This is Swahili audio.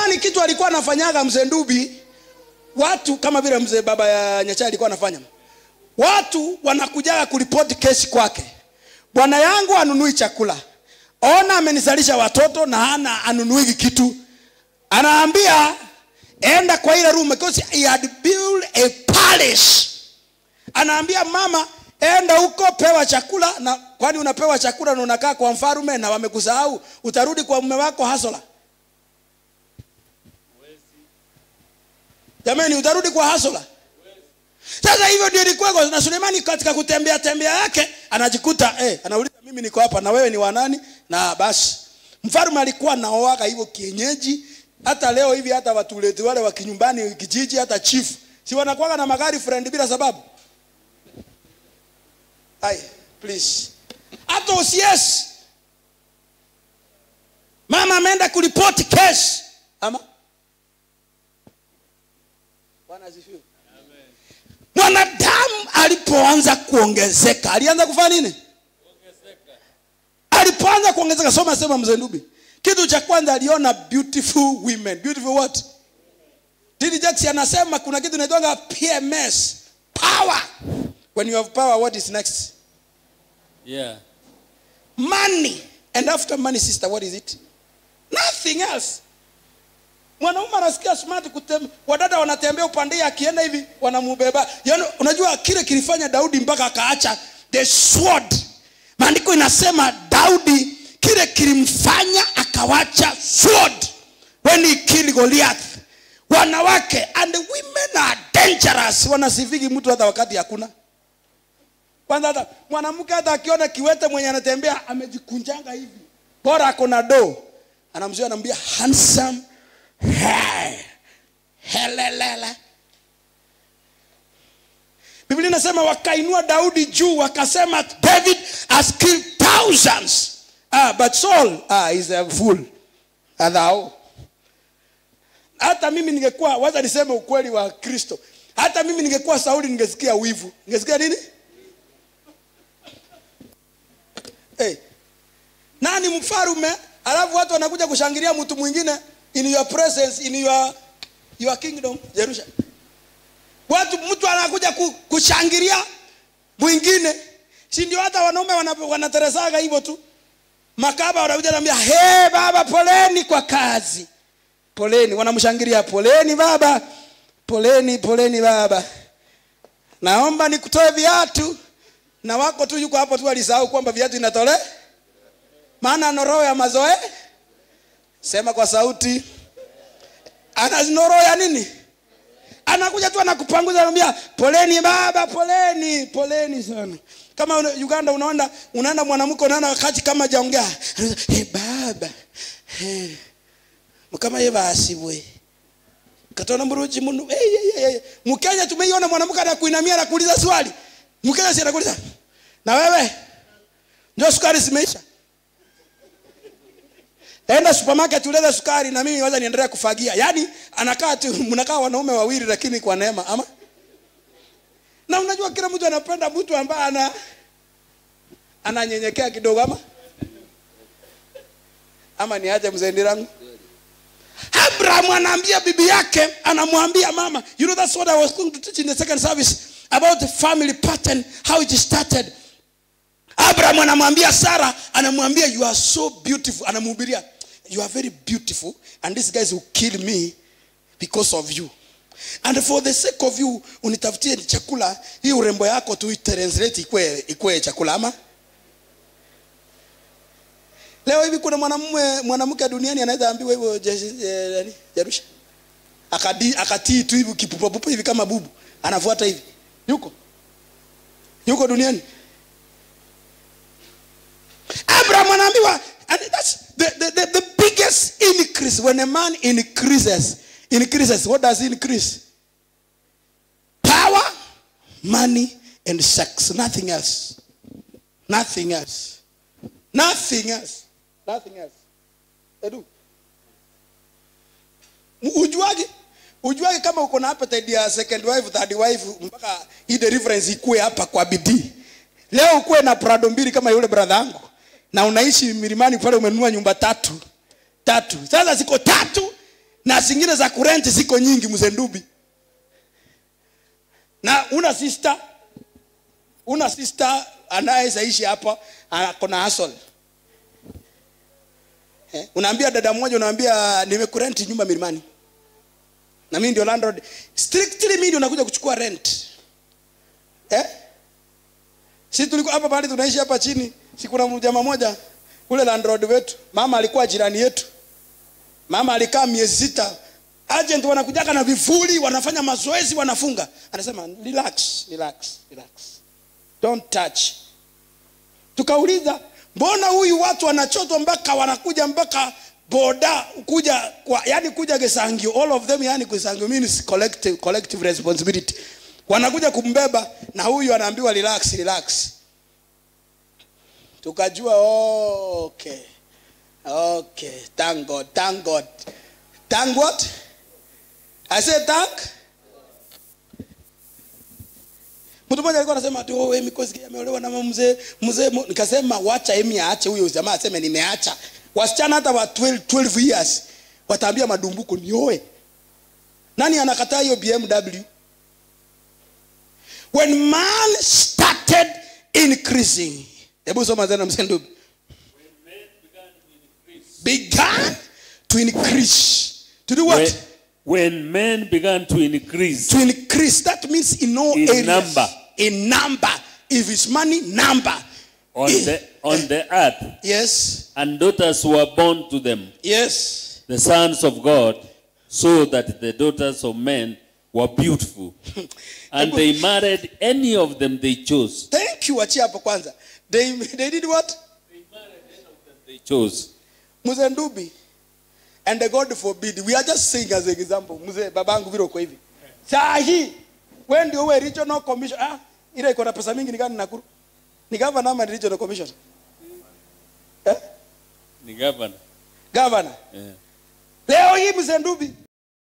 sulemani kitu alikuwa anafanyaga mzee ndubi watu kama vile mzee baba ya nyacha alikuwa anafanya watu wanakujaga kuripoti kesi kwake bwana yangu anunui chakula ona amenizalisha watoto na hana anunuigi kitu anaambia enda kwa ile room because he had built a palace anaambia mama enda huko pewa chakula na kwani unapewa chakula na unakaa kwa mfarume na wamekusahau utarudi kwa mume wako hasola jamani utarudi kwa hasola sasa hivyo ndio ilikuwa na sulemani katika kutembea tembea yake anajikuta eh, anauliza mimi niko hapa na wewe ni wanani na basi mfarume alikuwa naoaga hivyo kienyeji hata leo hivi hata watuleti wale wa kinyumbani kijiji hata chief si wanakuwaga na magari friend bila sababu Ai, please. Hata OCS. Mama ameenda kuripoti kesi. Ama? Bwana asifiwe. Mwanadamu alipoanza kuongezeka, alianza kufanya nini? Alipoanza kuongezeka, soma sema mzee Ndubi. Kitu cha kwanza aliona beautiful women. Beautiful what? Didi Jackson anasema kuna kitu inaitwa PMS. Power. When you have power, what is next? Yeah. Money. And after money, sister, what is it? Nothing else. Mwanaume anasikia smart kutem, wadada wanatembea upande akienda hivi wanamubeba. Yaani unajua kile kilifanya Daudi mpaka akaacha the sword. Maandiko inasema Daudi kile kilimfanya akawacha sword when he killed Goliath. Wanawake and the women are dangerous. Wanasifiki mtu hata wakati hakuna kwanza hata mwanamke hata akiona kiwete mwenye anatembea amejikunjanga hivi bora ako na do anamzuia anamwambia handsome hey, helelele biblia inasema wakainua daudi juu wakasema david has killed thousands ah, but saul ah, is a fool adhao hata mimi ningekuwa waza niseme ukweli wa kristo hata mimi ningekuwa sauli ningesikia wivu ningesikia nini hey. nani mfarume alafu watu wanakuja kushangilia mtu mwingine in your presence in your, your kingdom jerusalem watu mtu anakuja ku, kushangilia mwingine si ndio hata wanaume wana- wanateresaga hivyo tu makaba wanakuja naambia he baba poleni kwa kazi poleni wanamshangilia poleni baba poleni poleni baba naomba nikutoe viatu na wako tu yuko hapo tu alisahau kwamba viatu inatole maana ana roho ya mazoe sema kwa sauti ana roho ya nini anakuja tu anakupanguza anambia poleni baba poleni poleni sana kama una- uganda unaenda unaenda mwanamke unaenda wakati kama jaongea hey, baba hey. mukama ye basibwe katona muruji munu hey, hey, hey, hey. mkenya tumeiona mwanamke anakuinamia anakuuliza swali mkenya si anakuuliza na wewe ndio sukari zimeisha enda supermarket ulete sukari na mimi waza niendelea kufagia yaani anakaa tu mnakaa wanaume wawili lakini kwa neema ama na unajua kila mtu anapenda mtu ambaye ana ananyenyekea kidogo ama ama ni aje mzee ndirangu abraham anaambia bibi yake anamwambia mama you know that's what i was going to teach in the second service about the family pattern how it started abraham anamwambia sara anamwambia you are so beautiful anamhubiria you are very beautiful and these guys will kill me because of you and for the sake of you unitafutie chakula hii urembo yako tu translate ikwe, ikwe chakula ama leo hivi kuna mwanamume mwanamke duniani anaweza ambiwa hivyo Je- eh, nani, jarusha akadi akatii tu hivi kipupapupa hivi kama bubu anafuata hivi yuko yuko duniani abraham anaambiwa and that's the, the, the, the biggest increase when a man increases increases what does he increase power money and sex nothing else nothing else nothing else nothing else edu M- ujuagi ujuagi kama uko na appetite ya second wife third wife mpaka hii deliverance ikue hapa kwa bidii leo ukuwe na prado mbili kama yule brother yangu na unaishi milimani pale umenunua nyumba tatu tatu sasa ziko tatu na zingine za kurenti ziko nyingi mzee ndubi na una sister una sister anayesaishi hapa akona asol eh, unaambia dada mmoja unaambia nimekurenti nyumba milimani na mimi ndio landlord strictly mimi ndio nakuja kuchukua rent eh si tulikuwa hapa pale tunaishi hapa chini si kuna jamaa moja ule landlord wetu mama alikuwa jirani yetu mama alikaa miezi sita agent wanakujaka na vifuli wanafanya mazoezi wanafunga anasema relax relax relax don't touch tukauliza mbona huyu watu wanachotwa mpaka wanakuja mpaka boda kuja kwa, yani kuja gesangio all of them yani gesangio means collective, collective responsibility wanakuja kumbeba na huyu anaambiwa relax relax tukajua oh, okay okay thank god thank god thank what i say thank mtu mmoja alikuwa anasema ati oh Emi Koski ameolewa na mzee mzee mu-" nikasema wacha Emi aache huyo jamaa aseme nimeacha wasichana hata wa 12, 12 years wataambia madumbuko nioe nani anakataa hiyo BMW when man started increasing hebu soma tena mzee ndugu began to increase to do what When, when men began to increase to increase that means in all In areas number. in number if it's money number on Eh, the, on the earth, yes and daughters were born to them, yes the sons of God, so that the daughters of men were beautiful. and they married any of them they chose. thank you achia hapo kwanza they, they did what They chose. mzee ndubi and the god forbid we are just saying as an example mzee babangu vile uko hivi saa hii we ndio uwe regional commission ah ile iko na pesa mingi ni gani nakuru ni governor ama ni regional commission eh Ni governor. governor Yeah. leo hii mzee ndubi